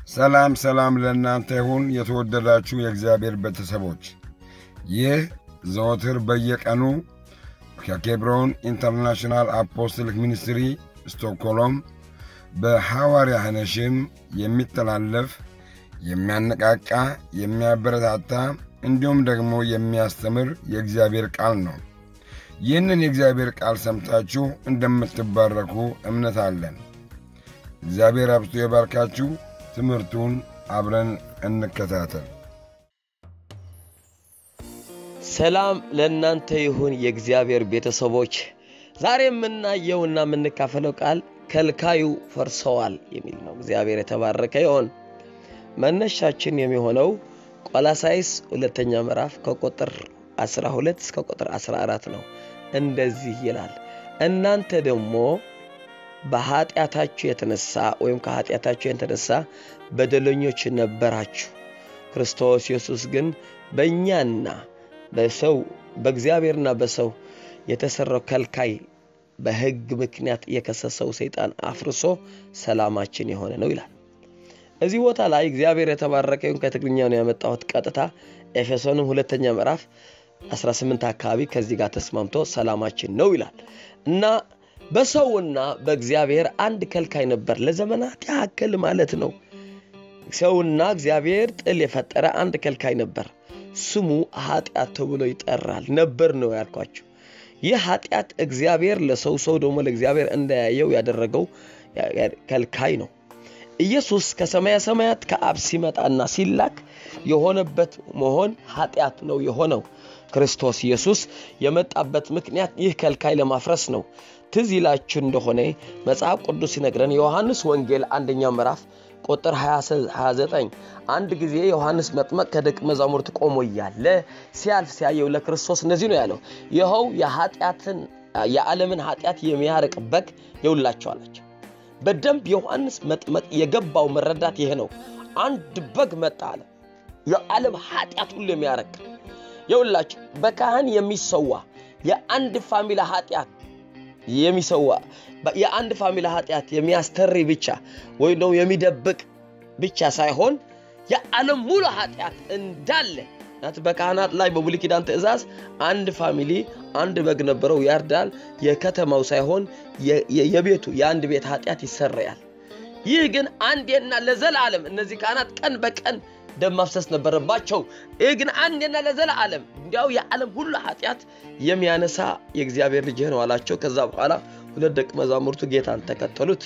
ሰላም ሰላም ለእናንተ ይሁን የተወደዳችሁ የእግዚአብሔር ቤተሰቦች። ይህ ዘወትር በየቀኑ ከኬብሮን ኢንተርናሽናል አፖስትሊክ ሚኒስትሪ ስቶክሆልም በሐዋርያ ሐነሽም የሚተላለፍ የሚያነቃቃ፣ የሚያበረታታ እንዲሁም ደግሞ የሚያስተምር የእግዚአብሔር ቃል ነው። ይህንን የእግዚአብሔር ቃል ሰምታችሁ እንደምትባረኩ እምነት አለን። እግዚአብሔር አብዝቶ የባርካችሁ። ትምህርቱን አብረን እንከታተል። ሰላም ለእናንተ ይሁን የእግዚአብሔር ቤተሰቦች። ዛሬ የምናየውና የምንካፈለው ቃል ከልካዩ ፈርሰዋል የሚል ነው። እግዚአብሔር የተባረከ ይሆን። መነሻችን የሚሆነው ቆላሳይስ ሁለተኛ ምዕራፍ ከቁጥር 12 እስከ ቁጥር 14 ነው። እንደዚህ ይላል፣ እናንተ ደግሞ በኃጢአታችሁ የተነሳ ወይም ከኃጢአታችሁ የተነሳ በደለኞች ነበራችሁ። ክርስቶስ ኢየሱስ ግን በእኛና በሰው በእግዚአብሔርና በሰው የተሰራው ከልካይ በሕግ ምክንያት የከሰሰው ሰይጣን አፍርሶ ሰላማችን የሆነ ነው ይላል። እዚህ ቦታ ላይ እግዚአብሔር የተባረከ ይሁን። ከትግርኛ ነው ያመጣሁት ቀጥታ ኤፌሶንም ሁለተኛ ምዕራፍ 18 አካባቢ ከዚህ ጋር ተስማምቶ ሰላማችን ነው ይላል እና በሰውና በእግዚአብሔር አንድ ከልካይ ነበር ለዘመናት ያክል ማለት ነው። ሰውና እግዚአብሔር ጥል የፈጠረ አንድ ከልካይ ነበር። ስሙ ኃጢአት ተብሎ ይጠራል። ነበር ነው ያልኳቸው። ይህ ኃጢአት እግዚአብሔር ለሰው ሰው ደግሞ ለእግዚአብሔር እንዳያየው ያደረገው ከልካይ ነው። ኢየሱስ ከሰማያ ሰማያት ከአብ ሲመጣና ሲላክ የሆነበት መሆን ኃጢአት ነው የሆነው። ክርስቶስ ኢየሱስ የመጣበት ምክንያት ይህ ከልካይ ለማፍረስ ነው። ትዝ ይላችሁ እንደሆነ መጽሐፍ ቅዱስ ሲነግረን የዮሐንስ ወንጌል አንደኛ ምዕራፍ ቁጥር 29 አንድ ጊዜ ዮሐንስ መጥመቅ ከደቀ መዛሙርት ቆሞ እያለ ሲያልፍ ሲያየው ለክርስቶስ እንደዚህ ነው ያለው፣ ይኸው የኃጢአትን የዓለምን ኃጢአት የሚያርቅ በግ የውላቸው አላቸው። በደንብ ዮሐንስ መጥመቅ የገባው መረዳት ይሄ ነው። አንድ በግ መጣ አለ፣ የዓለም ኃጢአት ሁሉ የሚያረቅ የውላቸው በካህን የሚሰዋ የአንድ ፋሚላ ኃጢአት የሚሰዋ የአንድ ፋሚላ ኃጢአት የሚያስተሪ ብቻ ወይም ደግሞ የሚደብቅ ብቻ ሳይሆን የዓለም ሙሉ ኃጢአት እንዳለ ናት። በካህናት ላይ በብሉይ ኪዳን ትእዛዝ አንድ ፋሚሊ አንድ በግ ነበረው፣ ያርዳል። የከተማው ሳይሆን የቤቱ የአንድ ቤት ኃጢአት ይሰረያል። ይህ ግን አንዴና ለዘላለም እነዚህ ካህናት ቀን በቀን ደም ማፍሰስ ነበረባቸው። ይህ ግን አንዴና ለዘላለም እንዲያው የዓለም ሁሉ ኃጢአት የሚያነሳ የእግዚአብሔር ልጅ ነው አላቸው። ከዛ በኋላ ሁለት ደቀ መዛሙርቱ ጌታን ተከተሉት።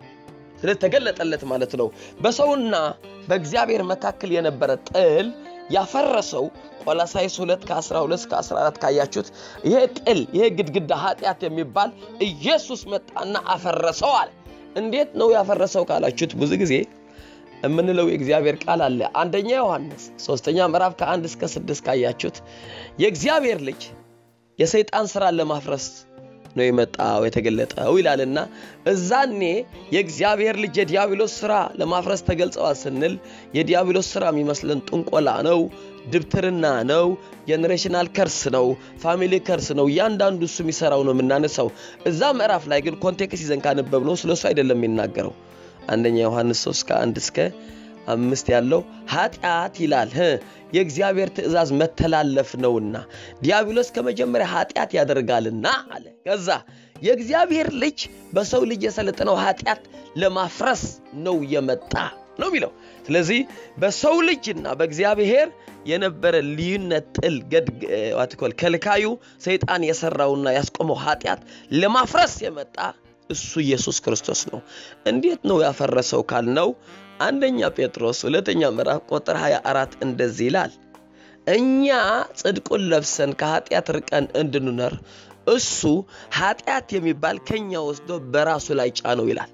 ስለተገለጠለት ማለት ነው። በሰውና በእግዚአብሔር መካከል የነበረ ጥል ያፈረሰው ቆላሳይስ 2 ከ12 እስከ 14 ካያችሁት ይሄ ጥል ይሄ ግድግዳ ኃጢአት የሚባል ኢየሱስ መጣና አፈረሰዋል። እንዴት ነው ያፈረሰው ካላችሁት ብዙ ጊዜ የምንለው የእግዚአብሔር ቃል አለ። አንደኛ ዮሐንስ ሶስተኛ ምዕራፍ ከአንድ እስከ ስድስት ካያችሁት የእግዚአብሔር ልጅ የሰይጣን ስራን ለማፍረስ ነው የመጣው የተገለጠው ይላልና እዛኔ የእግዚአብሔር ልጅ የዲያብሎስ ስራ ለማፍረስ ተገልጸዋል ስንል የዲያብሎስ ስራ የሚመስለን ጥንቆላ ነው፣ ድብትርና ነው፣ ጄኔሬሽናል ከርስ ነው፣ ፋሚሊ ከርስ ነው። እያንዳንዱ እሱ የሚሰራው ነው የምናነሳው። እዛ ምዕራፍ ላይ ግን ኮንቴክስት ይዘን ካነበብ ነው ስለ እሱ አይደለም የሚናገረው። አንደኛ ዮሐንስ 3 ከአንድ እስከ አምስት ያለው ኃጢአት ይላል የእግዚአብሔር ትእዛዝ መተላለፍ ነውና ዲያብሎስ ከመጀመሪያ ኃጢአት ያደርጋልና አለ። ከዛ የእግዚአብሔር ልጅ በሰው ልጅ የሰለጠነው ኃጢአት ለማፍረስ ነው የመጣ ነው የሚለው። ስለዚህ በሰው ልጅና በእግዚአብሔር የነበረ ልዩነት ጥል ገድዋትኮል ከልካዩ ሰይጣን የሰራውና ያስቆመው ኃጢአት ለማፍረስ የመጣ እሱ ኢየሱስ ክርስቶስ ነው። እንዴት ነው ያፈረሰው ካልነው አንደኛ ጴጥሮስ ሁለተኛ ምዕራፍ ቁጥር 24 እንደዚህ ይላል፣ እኛ ጽድቁን ለብሰን ከኃጢአት ርቀን እንድንኖር እሱ ኃጢአት የሚባል ከኛ ወስዶ በራሱ ላይ ጫነው ይላል።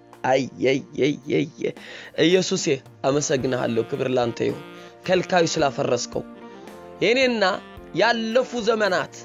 አየየየየ ኢየሱሴ አመሰግንሃለሁ፣ ክብር ላንተ ይሁን። ከልካዩ ስላፈረስከው የኔና ያለፉ ዘመናት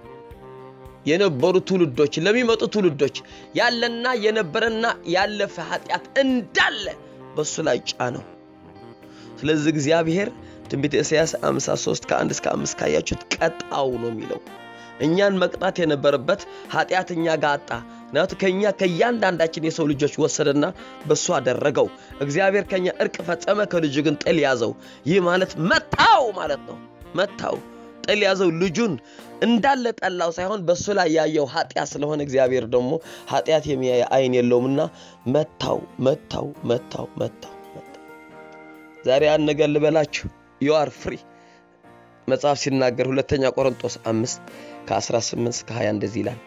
የነበሩ ትውልዶች ለሚመጡ ትውልዶች ያለና የነበረና ያለፈ ኃጢአት እንዳለ በእሱ ላይ ጫነው። ስለዚህ እግዚአብሔር ትንቢተ ኢሳያስ 53 ከ1 እስከ 5 ካያችሁት ቀጣው ነው የሚለው። እኛን መቅጣት የነበረበት ኃጢአት እኛ ጋር አጣ። ምክንያቱ ከእኛ ከእያንዳንዳችን የሰው ልጆች ወሰደና በእሱ አደረገው። እግዚአብሔር ከእኛ እርቅ ፈጸመ፣ ከልጁ ግን ጥል ያዘው። ይህ ማለት መታው ማለት ነው። መታው ጥል ያዘው ልጁን እንዳለ ጠላው ሳይሆን በእሱ ላይ ያየው ኃጢአት ስለሆነ እግዚአብሔር ደግሞ ኃጢአት የሚያይ አይን የለውምና መታው መታው መታው መታው መታው። ዛሬ ያን ነገር ልበላችሁ፣ ዩ አር ፍሪ መጽሐፍ ሲናገር ሁለተኛ ቆሮንጦስ አምስት ከ18 እስከ 20 እንደዚህ ይላል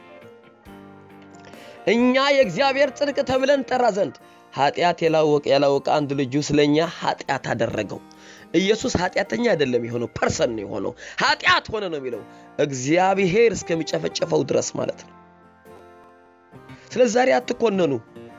እኛ የእግዚአብሔር ጽድቅ ተብለን ጠራ ዘንድ ኃጢአት ያላወቀ ያላወቀ አንድ ልጁ ስለኛ ኃጢአት አደረገው። ኢየሱስ ኃጢአተኛ አይደለም የሆነው ፐርሰን ነው የሆነው። ኃጢአት ሆነ ነው የሚለው እግዚአብሔር እስከሚጨፈጨፈው ድረስ ማለት ነው። ስለዚህ ዛሬ አትኮነኑ።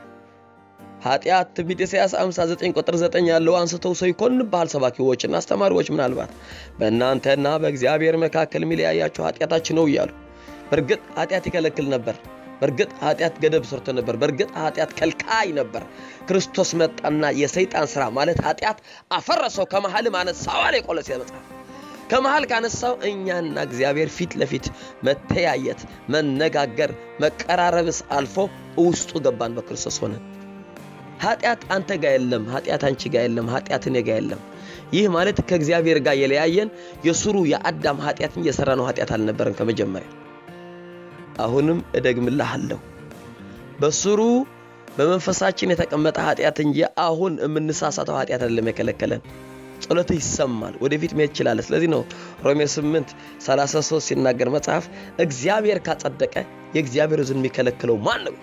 ኃጢአት ትንቢተ ኢሳይያስ 59 ቁጥር 9 ያለው አንስተው ሰው ይኮንብሃል፣ ሰባኪዎችና አስተማሪዎች ምናልባት በእናንተና በእግዚአብሔር መካከል የሚለያያችሁ ኃጢአታችሁ ነው እያሉ በእርግጥ ኃጢአት ይከለክል ነበር። በእርግጥ ኃጢአት ገደብ ሰርቶ ነበር። በእርግጥ ኃጢአት ከልካይ ነበር። ክርስቶስ መጣና የሰይጣን ስራ ማለት ኃጢአት አፈረሰው፣ ከመሃልም አነሳው አለ የቆሎሴ መጽሐፍ። ከመሃል ካነሳው እኛና እግዚአብሔር ፊት ለፊት መተያየት፣ መነጋገር፣ መቀራረብስ አልፎ ውስጡ ገባን በክርስቶስ ሆነን። ኃጢአት አንተ ጋር የለም፣ ኃጢአት አንቺ ጋር የለም፣ ኃጢአት እኔ ጋር የለም። ይህ ማለት ከእግዚአብሔር ጋር የለያየን የሱሩ የአዳም ኃጢአት እንጂ የሰራ ነው ኃጢአት አልነበረን ከመጀመሪያ አሁንም እደግምልሃለሁ በስሩ በመንፈሳችን የተቀመጠ ኃጢአት እንጂ አሁን የምንሳሳተው ኃጢአት አይደለም የከለከለን። ጸሎትህ ይሰማል፣ ወደፊት መሄድ ትችላለህ። ስለዚህ ነው ሮሜ 8 33 ሲናገር መጽሐፍ እግዚአብሔር ካጸደቀ የእግዚአብሔር ሕዝብ የሚከለክለው ማን ነው?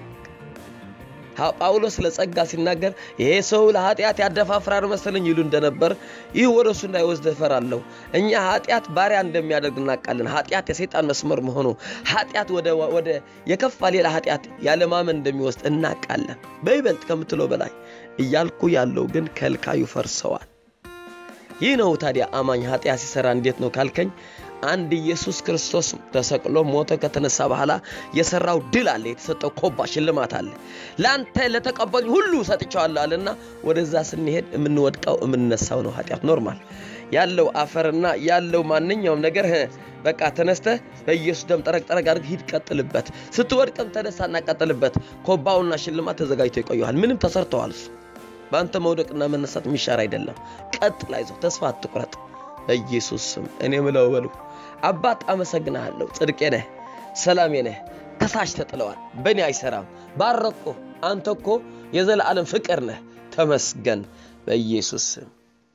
ጳውሎስ ስለ ጸጋ ሲናገር ይሄ ሰው ለኃጢአት ያደፋፍራር መሰለኝ ይሉ እንደነበር ይህ ወደ እሱ እንዳይወስድ እፈራለሁ። እኛ ኃጢአት ባሪያ እንደሚያደርግ እናውቃለን። ኃጢአት የሰይጣን መስመር መሆኑ ኃጢአት ወደ የከፋ ሌላ ኃጢአት ያለማመን እንደሚወስድ እናውቃለን። በይበልጥ ከምትለው በላይ እያልኩ ያለው ግን ከልካዩ ፈርሰዋል። ይህ ነው ታዲያ አማኝ ኃጢአት ሲሰራ እንዴት ነው ካልከኝ አንድ ኢየሱስ ክርስቶስ ተሰቅሎ ሞተ ከተነሳ በኋላ የሰራው ድል አለ። የተሰጠው ኮባ ሽልማት አለ። ለአንተ ለተቀበሉኝ ሁሉ ሰጥቼዋለሁ አለና ወደዛ ስንሄድ የምንወድቀው የምንነሳው ነው ኃጢአት ኖርማል ያለው አፈርና ያለው ማንኛውም ነገር በቃ ተነስተ በኢየሱስ ደም ጠረቅ ጠረቅ አድርግ ሂድ፣ ቀጥልበት። ስትወድቅም ተነሳና ቀጥልበት። ኮባውና ሽልማት ተዘጋጅቶ ይቆየዋል። ምንም ተሰርተዋል። እሱ በአንተ መውደቅና መነሳት የሚሻር አይደለም። ቀጥል፣ አይዞህ፣ ተስፋ አትቁረጥ። በኢየሱስ ስም እኔ ምለው በሉ አባት አመሰግናለሁ። ጽድቄ ነህ፣ ሰላሜ ነህ። ከሳሽ ተጥለዋል፣ በእኔ አይሰራም። ባረቆ አንተ እኮ የዘላለም ፍቅር ነህ። ተመስገን በኢየሱስ ስም።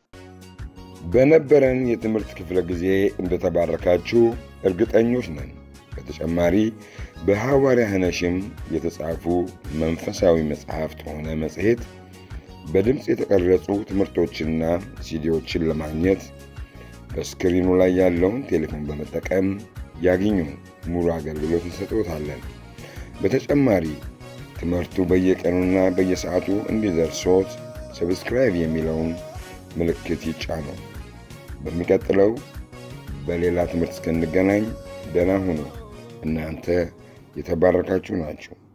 በነበረን የትምህርት ክፍለ ጊዜ እንደተባረካችሁ እርግጠኞች ነን። በተጨማሪ በሐዋርያ ኅነሽም የተጻፉ መንፈሳዊ መጽሐፍት ሆነ መጽሔት፣ በድምፅ የተቀረጹ ትምህርቶችና ሲዲዎችን ለማግኘት በስክሪኑ ላይ ያለውን ቴሌፎን በመጠቀም ያግኙ። ሙሉ አገልግሎት እንሰጥዎታለን። በተጨማሪ ትምህርቱ በየቀኑና በየሰዓቱ እንዲደርሶት ሰብስክራይብ የሚለውን ምልክት ይጫኑ። በሚቀጥለው በሌላ ትምህርት እስክንገናኝ ደህና ሁኑ። እናንተ የተባረካችሁ ናችሁ።